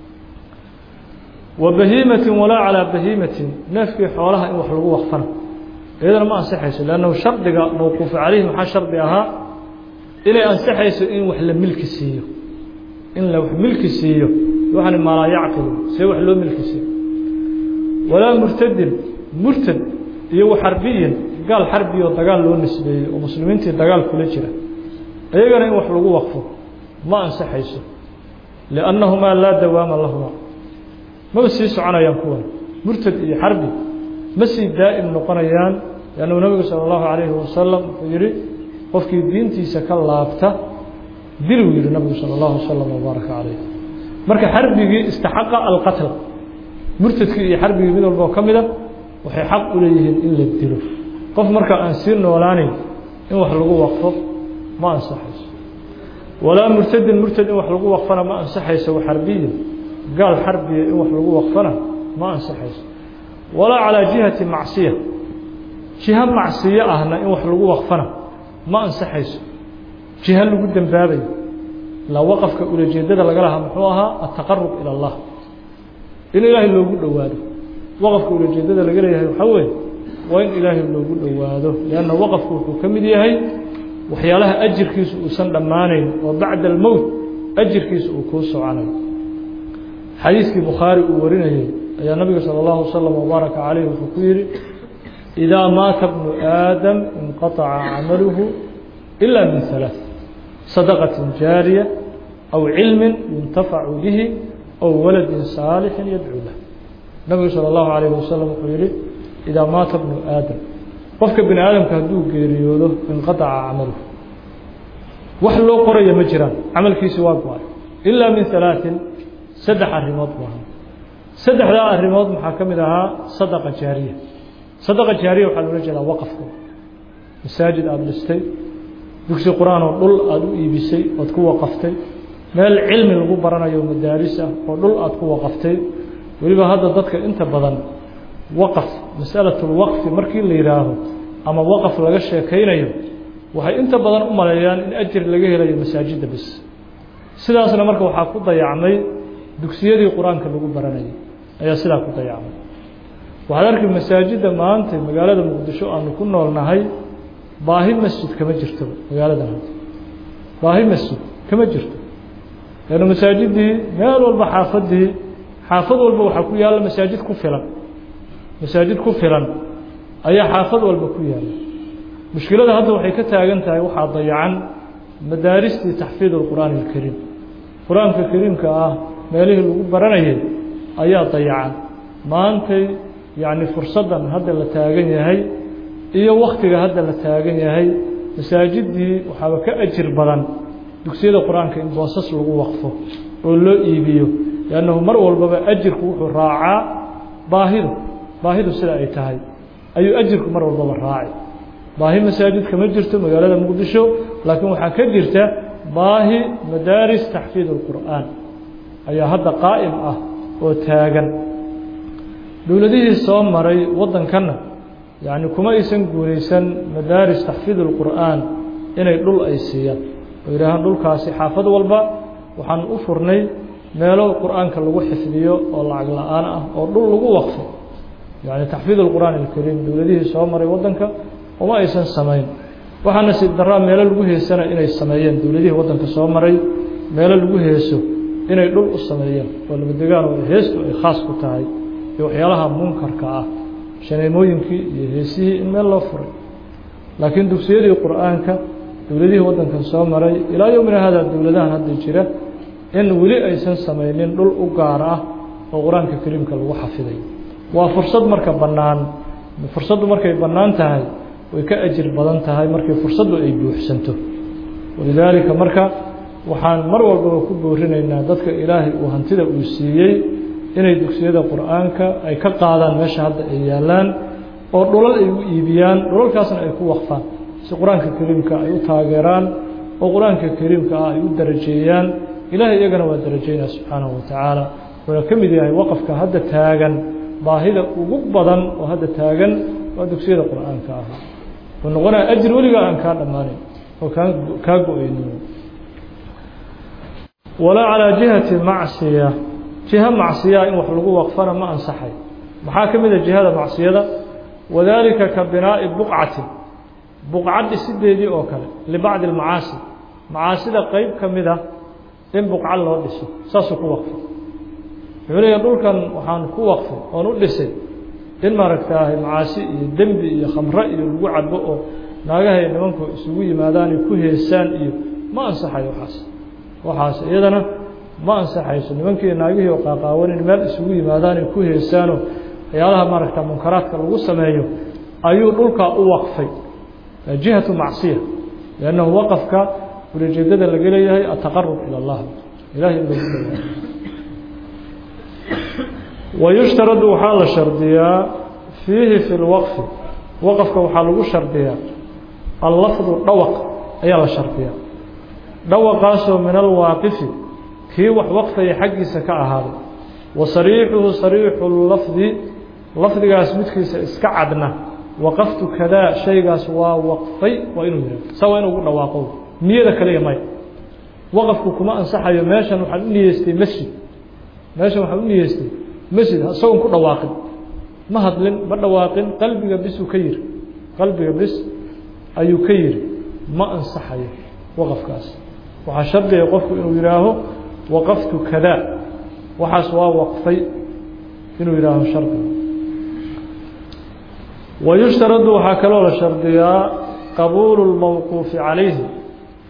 wa bahiimatin walaa calaa bahiimatin neefkii xoolaha in wax lagu waqfana iyadana ma ansaxayso leannahu shardiga mawquufu calayhi maxaa shardi ahaa inay ansaxayso in wax la milki siiyo in la wax milki siiyo waxani maalaa yacqilu see wax loo milki siiyo walaa murtadin murtad iyo waxarbiyin gaal xarbi oo dagaal loo nisbeeyey oo muslimiintii dagaal kula jira iyagana in wax lagu waqfo ma ansaxayso liannahumaa laa dawaama lahuma maba sii soconayaan kuwan murtad iyo xarbi ma sii daa'im noqonayaan liannuu nabigu sala allahu calayhi wasalam wuxuu yihi qofkii diintiisa ka laabta diluu yihi nabigu sala allahu wasalam wabaaraka calayh marka xarbigii istaxaqa alqatla murtadkii iyo xarbigii mid walba oo ka mida waxay xaq u leeyihiin in la dilo qof marka aan sii noolaanayn in wax lagu waqfo ma ansaxayso walaa murtadin murtad in wax lagu waqfana ma ansaxayso waxarbiyin gaal xarbiya in wax lagu waqfana ma ansaxayso walaa calaa jihati macsiya jiho macsiyo ahna in wax lagu waqfana ma ansaxayso jiho lagu dembaabayo ilaa waqafka ulajeedada laga lahaa muxuu ahaa ataqarub ila allah in ilaahay loogu dhowaado waqafka ulajeedada laga leeyahay waxaa weeye waa in ilaahay loogu dhowaado lianna waqafku wuxuu ka mid yahay waxyaalaha ajirkiisu uusan dhammaanayn oo bacda almowt ajirkiisa uu kuu soconayo xadiiskii bukhaari uu warinayey ayaa nabiga salى اllahu wasalam wbaaraka calayh wuxuu ku yihi idaa maata bnu aadam inqaطaca camaluhu إلا من ثلاث صدقة جارية أو علم ينتفع به أو ولد صالح يدعو له النبي صلى الله عليه وسلم يقول إذا مات ابن آدم qofka bini aadamka hadduu geeriyoodo inqadaca camalu wax loo qoraya ma jiraan camalkiisi waa go-ay ilaa min halaaثin saddex arrimood bu ahaa saddexdaa arrimood maxaa ka mid ahaa sadaqa jaariya sadaqa jaariya waxaa loola jeedaa waqafka masaajid aada dhistay dugsi qur-aan oo dhul aada u iibisay ood ku waqaftay meel cilmi lagu baranayo madaaris ah oo dhul aada ku waqaftay weliba hadda dadka inta badan waqaf masalatlwaqfi markii la yidhaaho ama waqaf laga sheekaynayo waxay inta badan u maleeyaan in ajir laga helayo masaajidda bis sidaasna marka waxaa ku dayacmay dugsiyadii qur-aanka lagu baranayay ayaa sidaa ku dayacmay waxaad arki masaajidda maanta magaalada muqdisho aanu ku noolnahay baahi masjid kama jirto magaaladan hadda baahi masjid kama jirto leanna masaajidii meel walba xaafadii xaafad walba waxaa ku yaalla masaajid ku filan masaajid ku filan ayaa xaafad walba ku yaalla mushkilada hadda waxay ka taagan tahay waxaa dayacan madaaristii taxfiid alqur'aani alkariim qur-aanka kariimka ah meelihii lagu baranayay ayaa dayacan maantay yacni fursaddan hadda la taagan yahay iyo waktiga hadda la taagan yahay masaajiddii waxaaba ka ajir badan dugsiyada qur-aanka in boosas lagu waqfo oo loo iibiyo liannahu mar walbaba ajirku wuxuu raacaa baahidu baahidu sida ay tahay ayuu ajirku mar walbaba raaci baahi masaajid kama jirto magaalada muqdisho laakiin waxaa ka jirta baahi madaaris taxfiid alqur'aan ayaa hadda qaa'im ah oo taagan dowladihii soo maray waddankanna yacni kuma aysan guulaysan madaaris taxfiid alqur'aan inay dhul ay siiyaan oo yidhaahaan dhulkaasi xaafad walba waxaan u furnay meelo qur'aanka lagu xifdiyo oo lacag la-aan ah oo dhul lagu waqfo yacni taxfiid alqur'aan alkariim dowladihii soo maray waddanka uma aysan samayn waxaa nasiib daraa meelo lagu heesana inay sameeyeen dowladihii waddanka soo maray meelo lagu heeso inay dhul u sameeyeen oo labadegaan oo heestu ay khaas ku tahay iyo waxyaalaha munkarka ah shaneemooyinkii iyo heesihii in meel loo furay laakiin dugsiyadii qur'aanka dowladihii waddankan soo maray ilaa yowmina hada dowladahan hadda jira in weli aysan samaynin dhul u gaar ah oo qur-aanka kariimka lagu xafiday waa fursad marka bannaan fursaddu markay bannaan tahay way ka ajir badan tahay markii fursaddu ay buuxsanto walidaalika marka waxaan mar walbaba ku boorinaynaa dadka ilaahay uu hantida uu siiyey inay dugsiyada qur-aanka ay ka qaadaan meesha hadda ay yaallaan oo dhulal ay u iibiyaan dhulalkaasna ay ku waqfaan si qur-aanka kariimka ay u taageeraan oo qur-aanka kariimka ah ay u darajeeyaan ilaahay iyagana waa darajeynaa subxaanahu watacaala wuxuuna ka mid yahay waqafka hadda taagan baahida ugu badan oo hadda taagan waa dugsiyada qur-aanka ah wuxuu noqonaya ajir weligaa aan kaa dhammaanayn oo kaa kaa go-aynin walaa calaa jihati macsiya jiha macsiyaa in wax lagu waqfana ma ansaxay maxaa ka mid a jihada macsiyada wadaalika ka binaa'i buqcatin buqcad dhisideedii oo kale libacdi almacaasi macaasida qeyb ka mid ah in buqca loo dhiso saasuu ku waqfay wuxuu leeyahay dhulkan waxaan ku waqfay oon u dhisay in maaragtaahay macaasi iyo dembi iyo khamro iyo lagu cabo oo naagahay nimanku isugu yimaadaan iyo ku heesaan iyo ma ansaxayo waxaas waxaas iyadana ma ansaxayso nimankii naagihii oo qaaqaawan in meel isugu yimaadaan ay ku heesaano waxyaalaha maaragta munkaraadka lagu sameeyo ayuu dhulkaa u waqfay jihatu macsiya liannahu waqafka ulijeedada laga leeyahay ataqarub ila allah ilahay in lagu dhawaado wayushtaradu waxaa la shardiyaa fiihi fi lwaqfi waqafka waxaa lagu shardiyaa allafdu dhawaq ayaa la shardiyaa dhawaqaasoo min alwaaqifi kii wax waqfaya xaggiisa ka ahaaday wa sariixuhu sariixu lafdi lafdigaas midkiisa iska cadna waqaftu kadaa shaygaas waa waqfay waa inuu yihahdo saa waa inuu ugu dhawaaqo niyada kaliya maya waqafku kuma ansaxayo meeshan waxaan u niyeystay masjid meeshan waxaan u niyeystay masjid isagoon ku dhawaaqin ma hadlin ma dhawaaqin qalbiga bisuu ka yiri qalbiga bis ayuu ka yiri ma ansaxayo waqafkaas waxaa shardiga qofku inuu yihaaho waqaftu kadaa waxaas waa waqfay inuu yihaaho shardiga wayushtaradu waxaa kaloo la shardiyaa qabuulu lmawquufi calayhi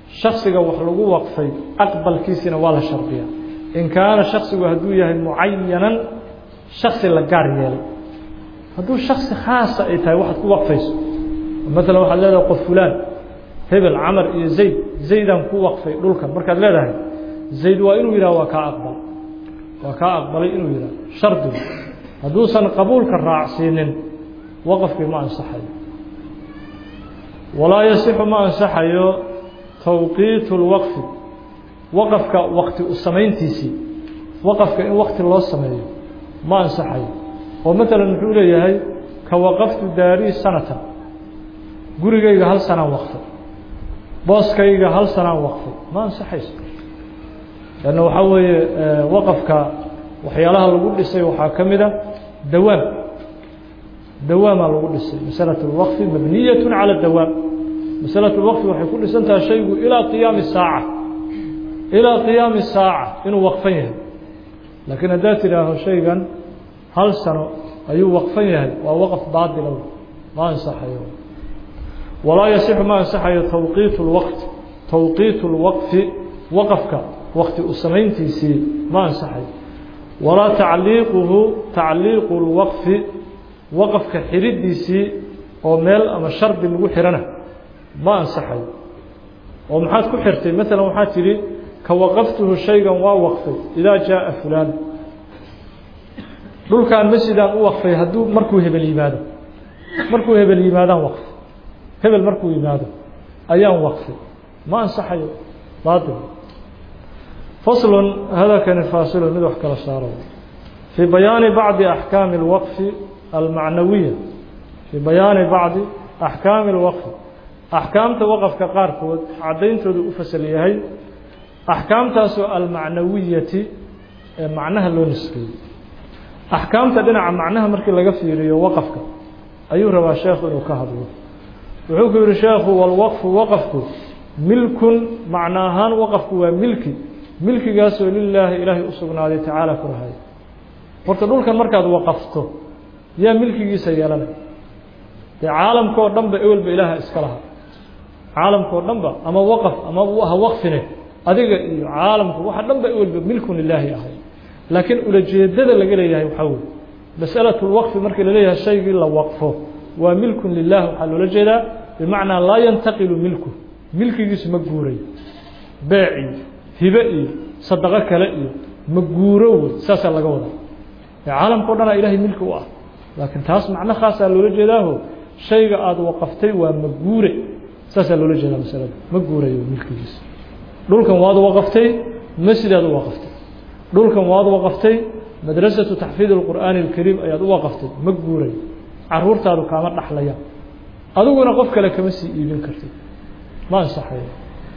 shaksiga wax lagu waqfay aqbalkiisina waa la shardiyaa in kaana shaksigu hadduu yahay mucayanan shaksi la gaar yeelay hadduu shaksi khaasa ay tahay waxaad ku waqfayso maalan waxaad leedahay qof fulaan hebel camar iyo zayd zaydaan ku waqfay dhulkan markaad leedahay zayd waa inuu yidhah waa kaa aqbal waa kaa aqbalay inuu yidhah shardigu hadduusan qabuulka raacsiinin waqafkii ma ansaxayo walaa yasixu ma ansaxayo tawqiitu lwaqfi waqafka wakti u samayntiisii waqafka in wakti loo sameeyo ma ansaxayo oo maalan muxuu leeyahay ka waqaftu daarii sanatan gurigayga hal sanaan waqfay booskayga hal sanaan waqfay ma ansaxayso lanna waxaa weeye waqafka waxyaalaha lagu dhisay waxaa ka mid a dawaam dawaamaa lagu dhisay masalatu lwaqfi mabniyatu cala dawaam masalatu lwaqfi waxay ku dhisan tahay shaygu ilaa qiyaami saaca ilaa qiyaami saaca inuu waqfan yahay laakiin haddaad tidhaaho shaygan hal sano ayuu waqfan yahay waa waqf baadila ma ansaxayo walaa yasixu ma ansaxayo tawqiitu lwaqti tawqiitu lwaqfi waqafka wakti u samayntiisii ma ansaxayo walaa tacliiquhu tacliiqu lwaqfi waqafka xidhidiisii oo meel ama shardi lagu xihana ma ansaxayo oo maxaad ku xirtay maalan waxaad tidhi ka waqaftuhu shaygan waa waqfay idaa jaaa fulaan dhulkaan masjidaan u waqfay hadduu markuu hebel yimaado markuu hebel yimaadaan waqfay hebel markuu yimaado ayaan waqfay ma ansaxayo baatil faslun hadakani faasilun mid wax kala saaro fii bayaani bacdi axkaami اlwaqfi almacnawiya fii bayaani bacdi axkaami اlwaqfi axkaamta waqafka qaarkood caddayntoodu u fasal yahay axkaamtaasoo almacnawiyati ee macnaha loo nisbeeyey axkaamta dhinaca macnaha markii laga fiiriyo waqafka ayuu rabaa sheekhu inuu ka hadlo wuxuu ku yihi sheekhu walwaqfu waqafku milkun macno ahaan waqafku waa milki milkigaasoo lilaahi ilaahay u sugnaaday tacaala ku rahay horta dhulkan markaad waqafto yaa milkigiisa yeelanay dee caalamka oo dhan ba ewelba ilaaha iska lahaa caalamka oo dhan ba ama waqaf ama ha waqfine adiga iyo caalamku waxa dhan ba ewelba milkun lilaahi ahay laakiin ulajeedada laga leeyahay waxaa weye masalatu lwaqfi markii laleeyahay shaygii la waqfo waa milkun lilah waxaa loola jeedaa bimacnaa laa yantaqilu milku milkigiisu ma guurayo beec iyo hibe iyo sadaqo kale iyo ma guuro wey saasaa laga wadaa ee caalamka o dhanaa ilahay milki u ah laakiin taas macno khaasaa loola jeedaaho shayga aada waqaftay waa maguure saasaa loola jeedaa masalada ma guurayo milkigiisa dhulkan waad waqaftay masjidaad u waqaftay dhulkan waad waqaftay madrasatu taxfiid اlqur'aani اlkariim ayaad u waqaftay ma guurayo caruurtaadu kaama dhaxlayaan adiguna qof kale kama sii iibin kartid ma ansaxayo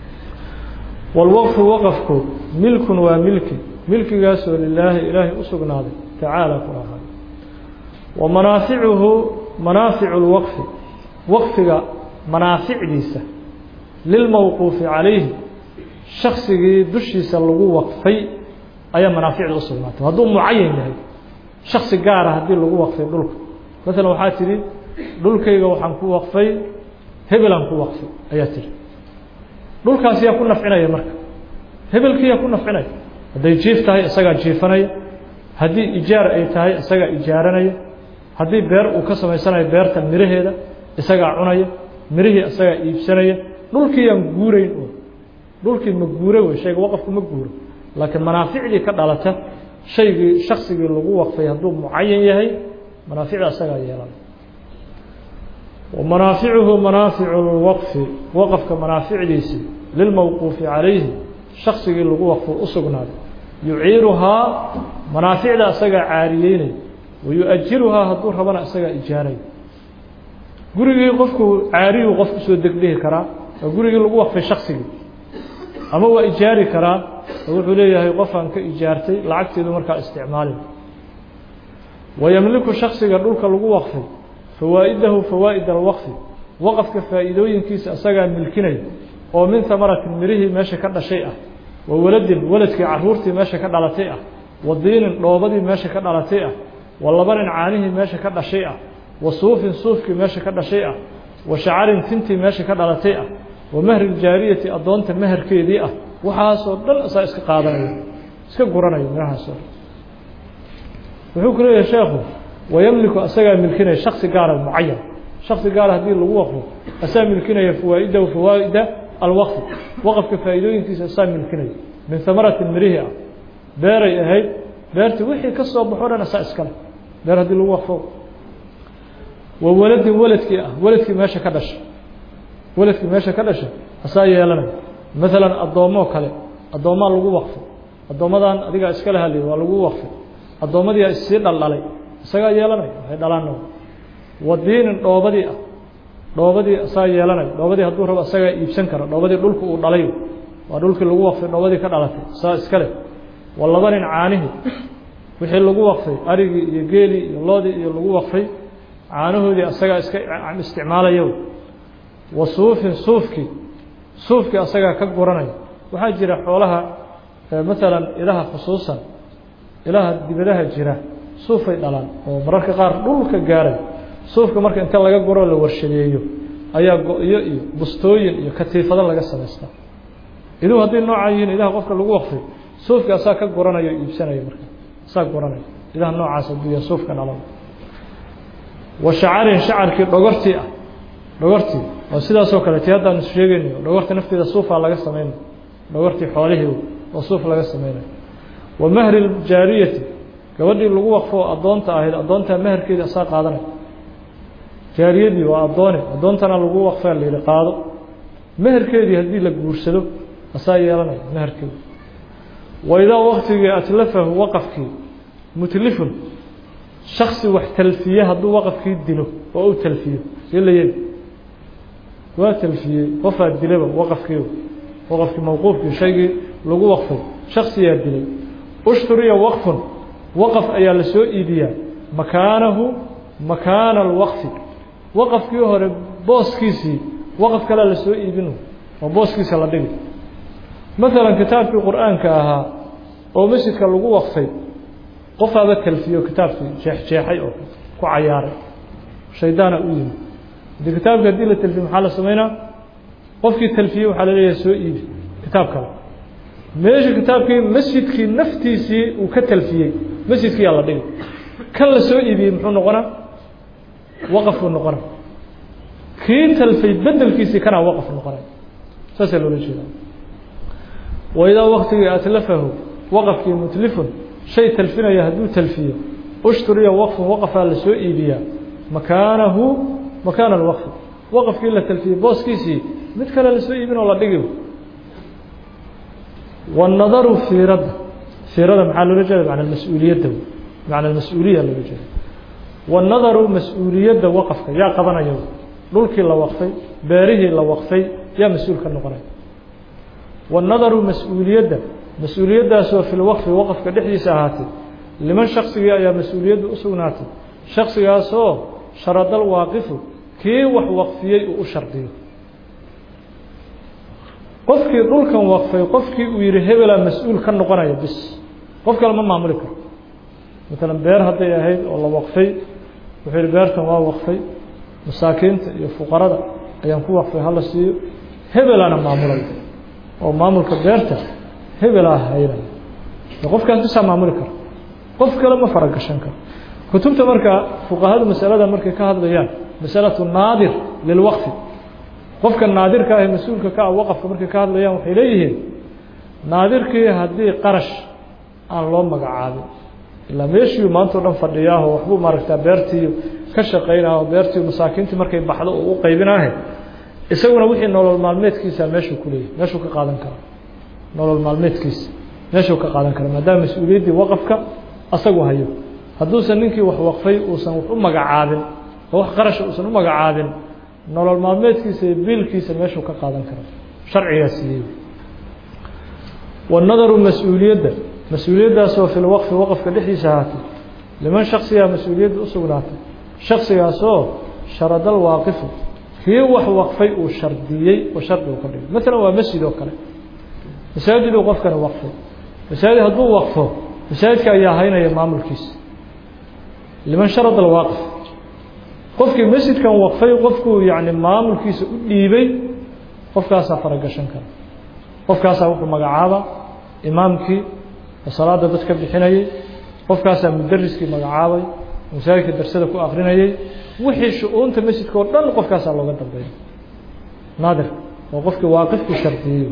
walwaqfu waqafku milkun waa milki milkigaasoo lilaahi ilaahay u sugnaaday tacaala ku ahaay wa manaaficuhu manaaficu lwaqfi waqfiga manaaficdiisa lilmawquufi calayhi shaksigii dushiisa lagu waqfay ayaa manaaficda u sugnaatay hadduu mucayan yahay shaksi gaara haddii lagu waqfay dhulka maalan waxaa tidhi dhulkayga waxaan ku waqfay hebelaan ku waqfay ayaa tidhi dhulkaas yaa ku nafcinaya marka hebelkii yaa ku nafcinaya hadday jiif tahay isagaa jiifanaya haddii ijaar ay tahay isagaa ijaaranaya haddii beer uu ka samaysanayo beerta miraheeda isagaa cunaya mirihii isagaa iibsanaya dhulkii yaan guurayn oo dhulkii ma guuro wey shayga waqafku ma guuro laakiin manaaficdii ka dhalata shaygii shaksigii lagu waqfay hadduu mucayan yahay manaaficda isagaa yeelan وmanaaficuhu manaaficu اlwaqfi waqfka manaaficdiisi lilmawquufi calayhi shaksigii lagu waqfo u sugnaaday yuciiruhaa manaaficda isagaa caariyeynaya wayuajiruhaa hadduu rabana isagaa ijaaraya gurigii qofku caariyuu qof kusoo degdhihi karaa waa gurigii lagu waqfay shaksigii ama waa ijaari karaa oo wuxuu leeyahay qofaan ka ijaartay lacagteedu markaa isticmaalin wayamliku shaksiga dhulka lagu waqfay fawaa'idahu fawaa'id alwaqfi waqafka faa'iidooyinkiisa isagaa milkinaya oo min hamaratin mirihii meesha ka dhashay ah wa waladin waladkii caruurtii meesha ka dhalatay ah wa diinin dhoobadii meesha ka dhalatay ah wa labanin caanihii meesha ka dhashay ah wa suufin suufkii meesha ka dhashay ah wa shacarin tintii meesha ka dhalatay ah wa mahri ljaariyati addoonta meherkeedii ah waxaasoo dhan asaa iska qaadanaya iska guranaya meelahaasoo dhan wuxuu ku leeyahay sheekhu wayamliku asagaa milkinaya shaksi gaara mucayan shaksi gaara haddii lagu waqfo asaa milkinaya fawaa'idahu fawaa'ida alwaqfi waqafka faa'iidooyinkiisa asaa milkinaya min hamaratin mirihi ah beeray ahayd beertii wixii ka soo baxo dhan asaa iskale beer haddii lagu waqfo wa waladin waladkii ah waladkii meesha ka dhasha waladkii meesha ka dhasha asaa yeelanaya maalan addoommoo kale addoommaa lagu waqfay addoommadan adigaa iskale haliy waa lagu waqfay addoommadiia issii dhaldhalay isagaa yeelanaya waxay dhalaana wa diinin dhoobadii ah dhoobadii asaa yeelanaya dhoobadii hadduu rabo asagaa iibsan kara dhoobadii dhulka uu dhalay waa dhulkii lagu waqfay dhoobadii ka dhalatay saa iskale wa labanin caanihi wixii lagu waqfay arigii iyo geelii iyo loodii iyo lagu waqfay caanahoodii asagaa iska isticmaalaya wa suufin suufkii suufkii asagaa ka guranaya waxaa jira xoolaha maalan ilaha khusuusan ilaha dibadaha jira suufay dhalaan oo mararka qaar dhulka gaaray suufka marka inta laga guro la warshadeeyo ayaa go-yo iyo bustooyin iyo katiifado laga samaystaa iduu hadday noocaa yihiin idaha qofka lagu waqfay suufka asaa ka guranaya o iibsanaya marka asaa guranaya idaha noocaas hadduu yahay suufka dhalan wa shacarin shacarkii dhogortii ah dhogortii oo sidaasoo kale ti haddaan is sheegaynayo dhogorta nafteeda suufaa laga sameynaya dhogortii xoolihii oo suuf laga sameynayo wa mahri ljaariyati gabadhii lagu waqfo addoonta ahayd addoontaa meherkeedii asaa qaadanaya jaariyadii waa addoone addoontana lagu waqfaa la yihi qaado meherkeedii haddii la guursado asaa yeelanaya meherkeedi wa idaa waktigii atlafahu waqafkii mutlifun shaksi wax talfiye hadduu waqafkii dilo oo u talfiyo see la yeli waa talfiyey qofaa dilaba waqafkii waqafkii mawquufkii shaygii lagu waqfay shaksiyaa dilay ushturiya waqfun waqaf ayaa la soo iibiyaa makaanahu makaana alwaqfi waqafkii hore booskiisii waqaf kalea la soo iibin oo booskiisa la dhigi maalan kitaabkii qur-aanka ahaa oo masjidka lagu waqfay qofaaba talfiyo kitaabkii jeexjeexay oo ku cayaaray shaydaana u yimi haddii kitaabka haddii la talfiye maxaa la sameynaa qofkii talfiyey waxaa la leeyahay soo iibi kitaab kale meesha kitaabkii masjidkii naftiisii uu ka talfiyey masjidkiyaa la dhigi kan la soo iibiyey muxuu noqonaa waqaf buu noqona kii talfay bedelkiisii kanaa waqaf noqonay saasaa loola jeeda wa idaa waktigii atlafahu waqafkii mutlifun shay talfinaya hadduu talfiyo ushturiya waqfun waqafaa la soo iibiyaa makaanahu makaana alwaqfi waqafkii la talfiyey booskiisii mid kale lasoo iibin oo la dhigi والنdru فiirada فiirada maxaa loola jeeda mعna mas-uuliyadda mعna mas-uuliya loola jeeda والنadaru mas-uuliyadda waqفka yaa qabanaya dhulkii la waqfay beerihii la waqfay yaa mas-uul ka noqonaya والنadaru mas-uuliyadda mas-uuliyaddaasoo fi lwqfi waqfka dhexdiisa ahaatay liman shaksigii ayaa mas-uuliyadda u sugnaatay shaksigaasoo sharadal waaqifu kii wax waqfiyey uu u shardiyo qofkii dhulkan waqfay qofkii uu yihi hebelaa mas-uul ka noqonaya bis qof kale ma maamuli karo maalan beer hadday ahayd oo la waqfay wuxuu yihi beertan waa waqfay masaakiinta iyo fuqarada ayaan ku waqfay hala siiyo hebelaana maamulay oo maamulka beerta hebelaa haynaya qofkaas bisaa maamuli karo qof kale ma faragashan karo kutubta markaa fuqahadu masalada markay ka hadlayaan masalatu naadir lilwaqfi qofka naadirka ah ee mas-uulka ka ah waqafka markay ka hadlayaan waxay leeyihiin naadirkii haddii qarash aan loo magacaabin ilaa meeshii maanta o dhan fadhiyaaho waxbuu maaragtaa beertii ka shaqaynaho beertii masaakiintii markay baxdo uu u qaybinaahe isaguna wixii nolol maalmeedkiisa meeshuu ku leeyahy meeshuu ka qaadan kara nolol maalmeedkiisa meeshuu ka qaadan kara maadaama mas-uuliyaddii waqafka asagu hayo hadduusan ninkii wax waqfay uusan wax u magacaabin oo wax qarasha uusan u magacaabin nolol maalmeedkiisa iyo biilkiisa meeshuu ka qaadan karo sharcigaa siiyey wanadaru mas-uuliyadda mas-uuliyaddaasoo fi lwaqfi waqafka dhexdiisa ahaatay liman shaksigaa mas-uuliyadda u sugnaatay shaksigaasoo sharadal waaqifu kii wax waqfay uu shardiyey oo shardi uu ka dhigay maalan waa masjid oo kale masaajiduu qofkani waqfay masaajid hadduu waqfo masaajidka ayaa haynaya maamulkiisa liman sharada alwaaqif qofkii masjidkan waqfay qofkuu yani maamulkiisa u dhiibay qofkaasaa faragashan kara qofkaasaa wuxuu magacaaba imaamkii oo salaada dad ka bixinayey qofkaasaa mudariskii magacaabay masaajidka darsada ku akrinayey wixii shu-uunta masjidka oo dhan qofkaasaa looga dambeeya naadirka oo qofkii waaqifkii shardiyey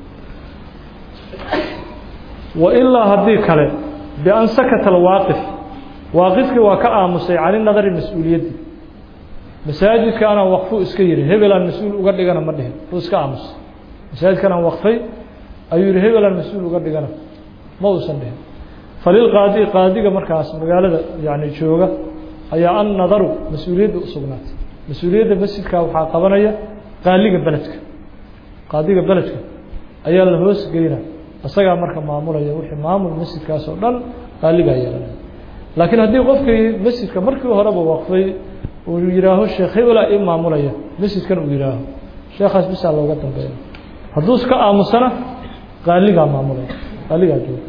wa ilaa haddii kale bian sakata alwaaqif waaqifkii waa ka aamusay cani nadari mas-uuliyaddii masaajidka anaan waqfu iska yihi hebelaan mas-uul uga dhigana ma dhihin uu iska aamusay masaajidkan aan waqfay ayuu yihi hebelaan mas-uul uga dhigana ma uusan dhihin falilqaadi qaadiga markaas magaalada yani jooga ayaa an nadaru mas-uuliyadda u sugnaatay mas-uuliyadda masjidka waxaa qabanaya qaaliga beledka qaadiga beledka ayaa la hoos geyna isagaa marka maamulaya wixii maamul masjidkaas oo dhan qaaligaa yeelanaya laakiin haddii qofkii masjidka markii horeba waqfay uu yihaaho sheekh hebelaa ii maamulaya masjidkan uu yihaaho sheekhaas bisaa looga dambeeya hadduu iska aamusana qaaligaa maamulaya qaaligaa jooga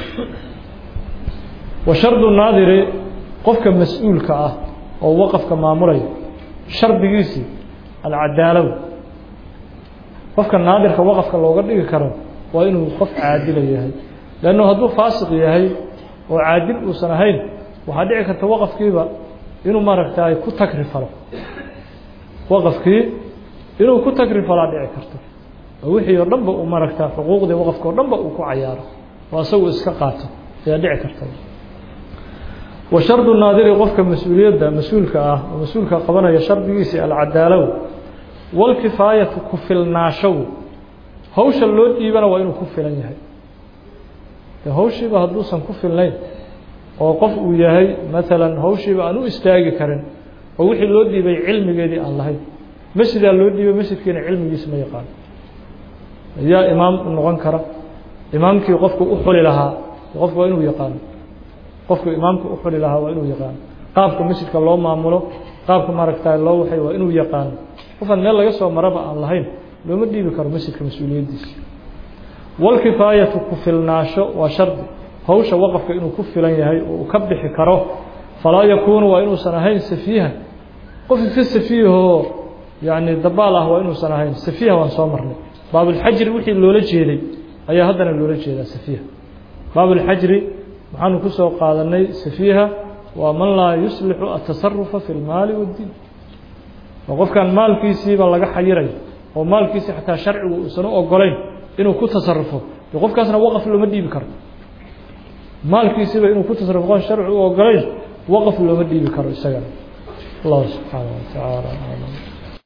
wa shardu naadiri qofka mas-uulka ah oo waqafka maamulaya shardigiisii alcadaalow qofka naadirka waqafka looga dhigi karo waa inuu qof caadila yahay leannu hadduu faasiq yahay oo caadil uusan ahayn waxaa dhici karta waqafkiiba inuu maaragtay ku tagri falo waqafkii inuu ku tagri falaa dhici karto oo wixii oo dhanba uu maaragta xuquuqdii waqafka oo dhanba uu ku cayaaro oo isagu iska qaato ayaa dhici karta wa shardu naadiri qofka mas-uuliyadda mas-uulka ah oo mas-uulka qabanaya shardigiisii alcadaalow walkifaayatu ku filnaashow hawsha loo dhiibana waa inuu ku filan yahay de hawshiiba hadduusan ku filnayn oo qof uu yahay maalan hawshiiba aan u istaagi karin oo wixii loo dhiibay cilmigeedii aan lahayn masjidaa loo dhiibay masjidkiina cilmigiisa ma yaqaan yaa imaam u noqon kara imaamkii qofku u xuli lahaa qofku waa inuu yaqaano qofku imaamka u xuli lahaa waa inuu yaqaano qaabka masjidka loo maamulo qaabka maaragta loo waxay waa inuu yaqaano qofaan meel laga soo maraba aan lahayn looma dhiibi karo masjidka mas-uuliyaddiisa walkifaayatu ku filnaasho waa shardi hawsha waqafka inuu ku filan yahay oo uu ka bixi karo falaa yakuunu waa inuusan ahayn safiihan qof iska safiihoo yani dabaal ah waa inuusan ahayn safiiha waan soo marnay baabulxajri wixii loola jeeday ayaa haddana loola jeedaa safiiha baabulxajri waxaanu ku soo qaadanay safiiha waa man laa yuslixu atasarufa fi lmaali waddiin oo qofkan maalkiisiiba laga xayirayo oo maalkiisii xataa sharcigu uusan u ogolayn inuu ku tasarufo de qofkaasna waqaf looma dhiibi karo maalkiisiiba inuu ku tasarufo qof sharci u ogolayn waqaf looma dhiibi karo isagana allahu subxaanaه wa tacaala aclam